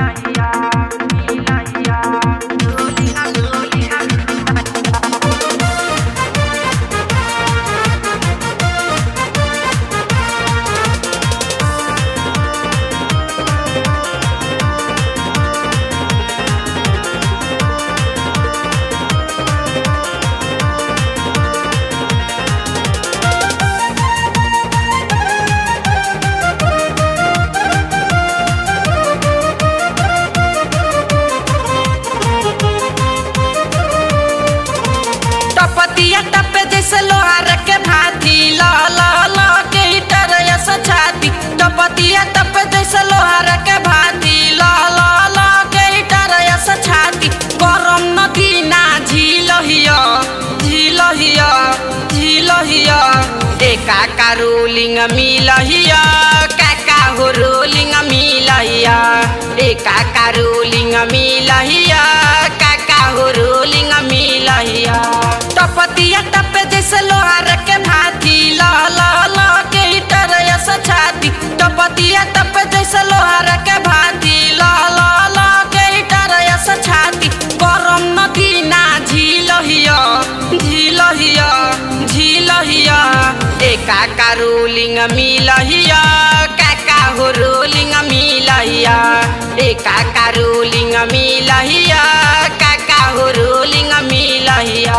टपतिया टपे जैसे लोहार के भाती ल ल ल के डरया छाती टपतिया टपे जैसे लोहार के भाती ल ल ल के डरया छाती गरम नदी ना झील हिया झील हिया झील हिया एका का रोलिंग मिल हिया काका हो रोलिंग मिल हिया एका का रोलिंग मिल हिया काका हो रोलिंग मिल हिया टपतिया टपे जैसे लोहार के भाती ल ल ल के डरया छाती टपतिया टपे जैसे लोहार के भाती ल ल ल के डरया छाती गरम नदी ना झील हिया झील हिया झील हिया एका का रोलिंग मिल हिया काका हो रोलिंग मिल हिया एका का रोलिंग मिल हिया काका हो रोलिंग मिल हिया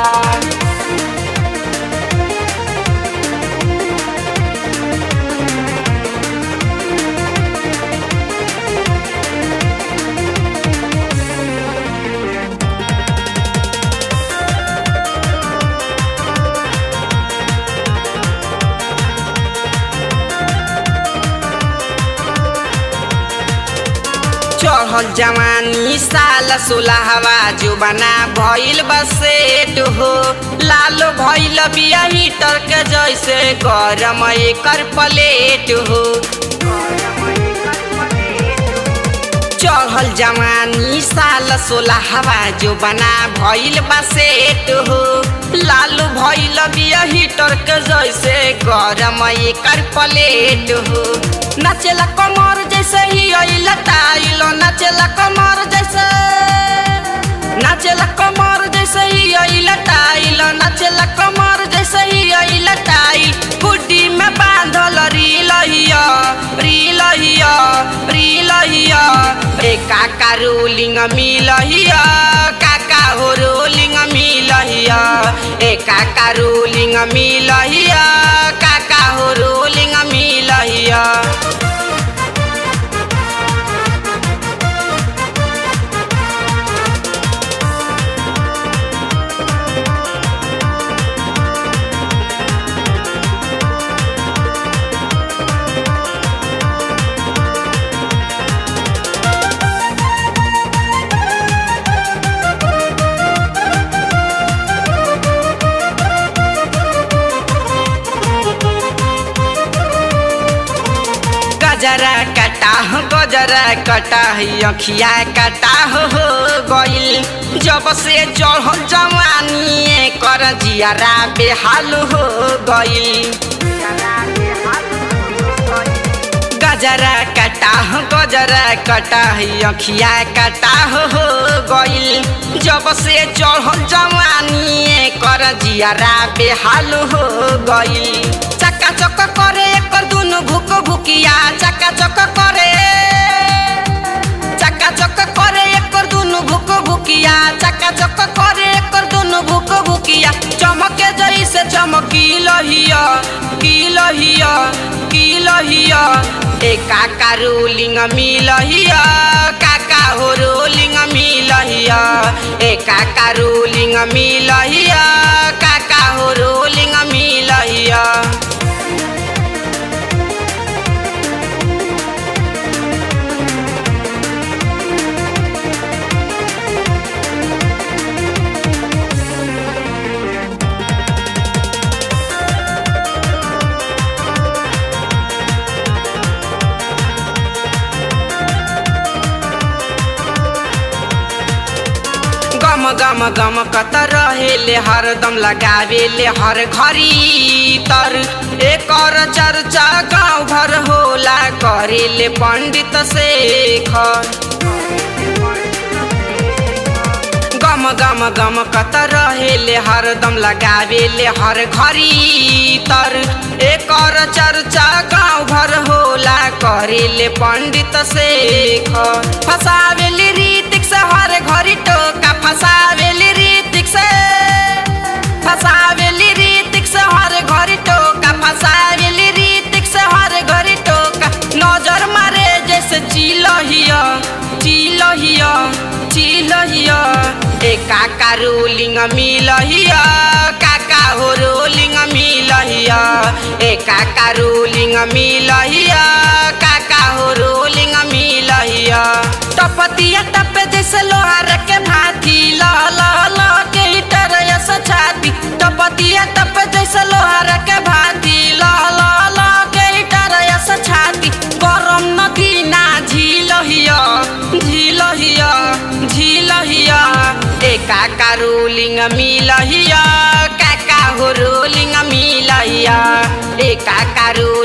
चढ़ल जवानी साल सोलहवा जो बना भइल बसेट हो लालो भइल बिया हीटर के जैसे गरम एकर प्लेट हो चढ़ल जवानी साल सोलहवा जो बना भइल बसेट हो लालू भइल बिया हीटर के जैसे गरम एकर प्लेट हो नाचेला कमर जैसे ही अइल टाइल नाचेला कमर जैसे नाचेला कमर जैसे ही अइल टाइल नाचेला कमर जैसे ही अइल टाइल गुड्डी में बांधल रील हिया रील हिया रील हिया ए काका रोलिंग मिल हिया काका हो रोलिंग मिल हिया ए काका रोलिंग मिल हिया काका हो रोलिंग मिल हिया गजरा कटा हो गजरा कटा है अखिया कटा हो हो गइल जब से चढ़ जवानी कर जियारा बेहाल हो गइल गजरा कटा हो गजरा कटा है अखिया कटा हो हो गइल जब से चढ़ जवानी कर जियारा बेहाल हो गइल चक्का चक करे एकर दुनु भुक भुकिया चक्का चक करे चक्का चक करे एकर दुनु भुक भुकिया चक्का चक करे एकर दुनु भुक भुकिया चमके जैसे चमकी लहिया की लहिया की लहिया ए काका रोलिंग मिलहिया काका हो रोलिंग मिलहिया ए काका रोलिंग मिलहिया काका हो रोलिंग मिलहिया गम गम गम कत रहेले हरदम लगावेले हर घरी तर एकर चर्चा गाँव भर होला करेले करेले पंडित शेखर गम गम गम कत रहेले हरदम लगावेले हर घरी तर एकर चर्चा गाँव भर होला करेले पंडित शेखर फसावेली रीतिक से हर घरी टोका फसावेली रीतिक से फसावेली रीतिक से हर घरी टोका फसावेली रीतिक से हर घरी टोका नजर मारे जैसे चिलहिया चिलहिया चिलहिया ए काका रोलिंग मिलहिया काका हो रोलिंग मिलहिया ए काका रोलिंग मिलहिया काका हो रोलिंग मिलहिया टपतिया टप जैसे लोहार के भाती ल ल ल के तरस छाती टपतिया टप जैसे लोहार के भाती ल ल ल के तरस छाती गरम नदी ना झील हिया झील हिया झील हिया ए काका रोलिंग मिलहिया काका हो रोलिंग मिलहिया ए काका रोलिंग